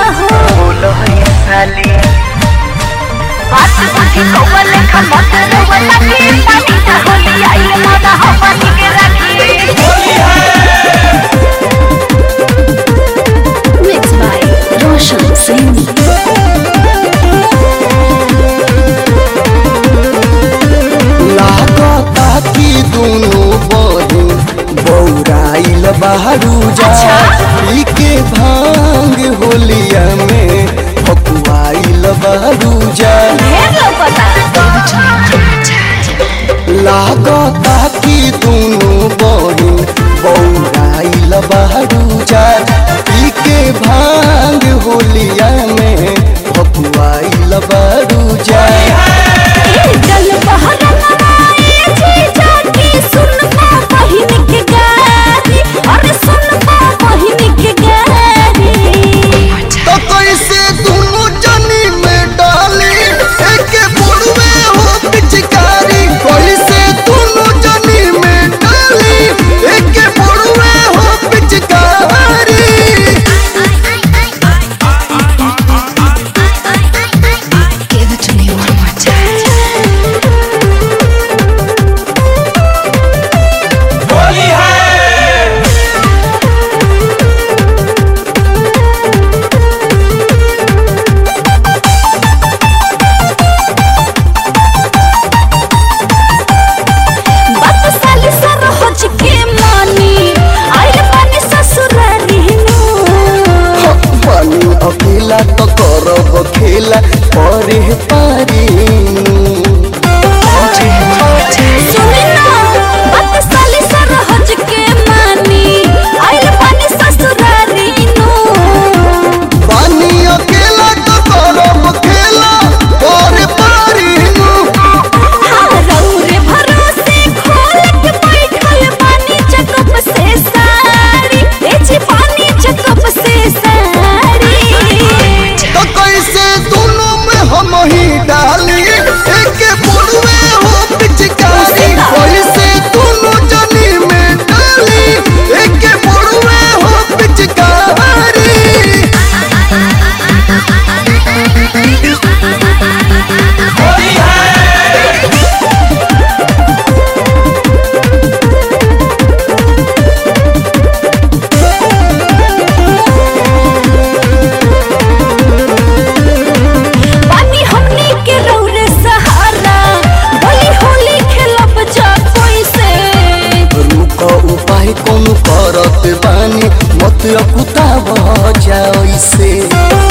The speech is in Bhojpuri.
हो बोलो है साली बात बुझी कौवा लेखा मत रोवा लगी पानी का होली आई माना हमनी के रखी Mixed by Roshan Singh. लागता कि दोनों बहिन बौराइल बहरू जा पी के भांग होलिया में फकुआइल बहरू जा ढेर लौकता लागता कि दोनों बहिन बौराइल बहरू जा पी के भांग होलिया में फकुआइल बहरू जा जल बहर लगाए जी जाके सुनबा बहिन के गारी अरे सुनबा बहिन के गारी तो कैसे दोनों जनी में डाली एक बुढ़वे हो पिचकारी कैसे दोनों जनी में डाली एक बुढ़वे हो पिचकारी Give it to me one more time. बात साली सर हो के मानी आइल पानी ससुरारी नु पानी अकेला तो करब खेला परे पारी सुनी ना बात साली सर हो के मानी आइल पानी ससुरारी नु पानी अकेला तो करब खेला परे पारी रौरे भरोसे खोल के बैठल पानी चकप से साड़ी ए जी पानी चकप से साड़ी तो कैसे दोनों में हम ही डाली एक बुढ़वे हो पिचकारी कैसे दोनों जनी में डाली एक बुढ़वे हो पिचकारी पानी हमनी के रौरे सहारा होली होली खेलब जा कोई से रुक उपाय कौन करत बानी मत अकुता जाओ से